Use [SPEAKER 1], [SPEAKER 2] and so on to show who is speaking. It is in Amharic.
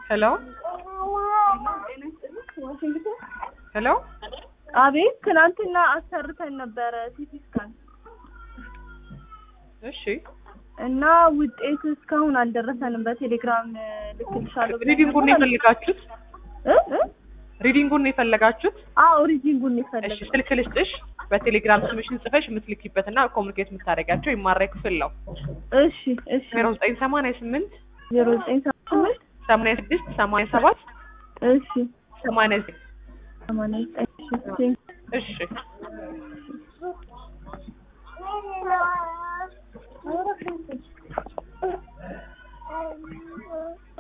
[SPEAKER 1] ሄሎ ሄሎ
[SPEAKER 2] አቤት ትናንትና አሰርተን ነበረ ሲቲ ስካን
[SPEAKER 1] እሺ
[SPEAKER 2] እና ውጤቱ እስካሁን አልደረሰንም። በቴሌግራም ልክልሻለሁ ብለኸኝ
[SPEAKER 1] ሪዲንጉን ነው
[SPEAKER 2] ነበር።
[SPEAKER 1] የፈለጋችሁት?
[SPEAKER 2] እ እ
[SPEAKER 1] ሪዲንጉን ነው የፈለጋችሁት?
[SPEAKER 2] አዎ ሪዲንጉን
[SPEAKER 1] እሺ
[SPEAKER 2] ይፈልጋል።
[SPEAKER 1] ስልክ ልስጥሽ። በቴሌግራም ስምሽን ጽፈሽ የምትልኪበትና ኮሚኒኬት የምታደርጋቸው የማራይ ክፍል ነው።
[SPEAKER 2] እሺ እሺ
[SPEAKER 1] ዜሮ ዘጠኝ ሰማንያ ስምንት
[SPEAKER 2] ዜሮ ዘጠኝ ስምንት
[SPEAKER 1] ሰማንያ ስድስት ሰማንያ ሰባት
[SPEAKER 2] እሺ
[SPEAKER 1] ሰማንያ ዘጠኝ
[SPEAKER 2] ሰማንያ ዘጠኝ እሺ
[SPEAKER 1] እሺ